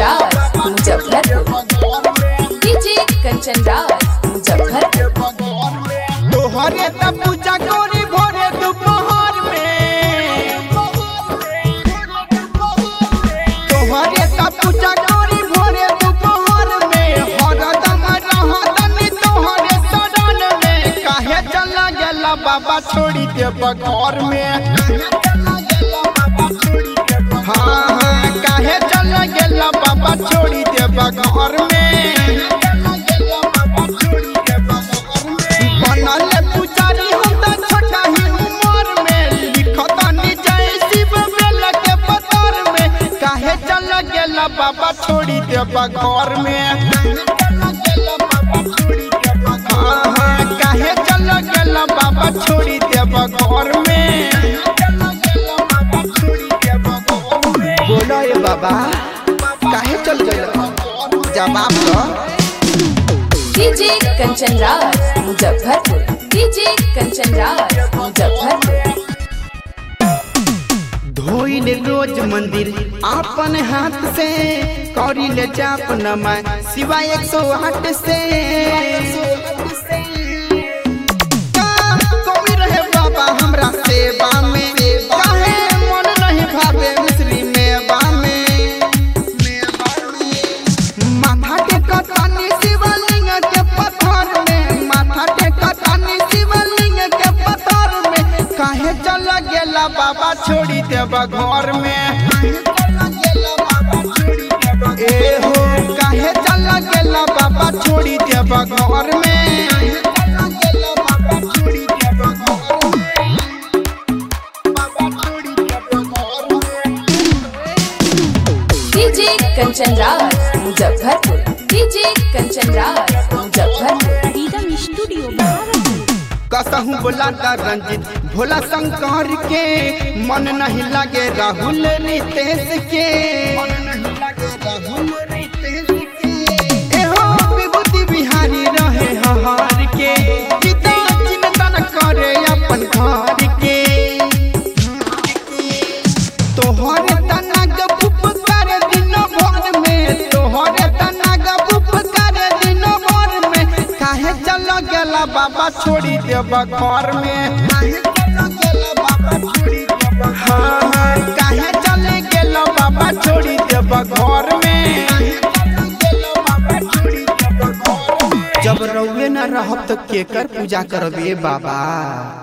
राज Muzaffarpur DJ Kanchan Raj Muzaffarpur तोहरे त पूजा करी भोरे दोपहर में तोहरे त पूजा करी भोरे दोपहर में हरदम रहतनी तोहरे शरण में काहे चला गेला बाबा छोड़ी देब घर में हाँ हाँ काहे चला गेला बाबा छोड़ी देब घर में बनल पुजारी हम त छोटा ही उम्र में लिखतानी जय शिव बेल के पतर में काहे चल गेला बाबा छोड़ी देब घर में हाँ हाँ काहे चल गेला बाबा छोड़ी देब घर में बोलो ये बाबा काहे चल गेला जवाब दो डीजे कंचन राज मुजफ्फरपुर डीजे कंचन राज मुजफ्फरपुर धोइल रोज मंदिर आपन हाथ से करिल जाप नमा सिवा एक सौ आठ से का कमी रहे बाबा हमरा सेवा में काहे मन नहीं भावे मिश्री मेवा में माथा टेकतानी शिवलिंग के पत्थर में माथा टेकतानी शिवलिंग के पत्थर में काहे चल गेला बाबा छोड़ी देब घर में ए हो काहे चल गेला बाबा छोड़ी देब घर में DJ Kanchan Raj Muzaffarpur DJ Kanchan Raj Muzaffarpur Freedom Studio Bharat. कसहू बोला ता रंजित भोला शंकर के मन नहीं लगे राहुल रितेश के एहो विभूति बिहारी रहे हहार के चिता चिंतन करे अपन घर के तोहरे तनग पुपकार दिन भर में तोहरे तनग पुपकार दिन भर में काहे चल गेला बाबा छोड़ी देब घर में हाँ हाँ काहे चल गेला बाबा छोड़ी देब घर में जब रउए न रहब तो केकर पूजा करबे बाबा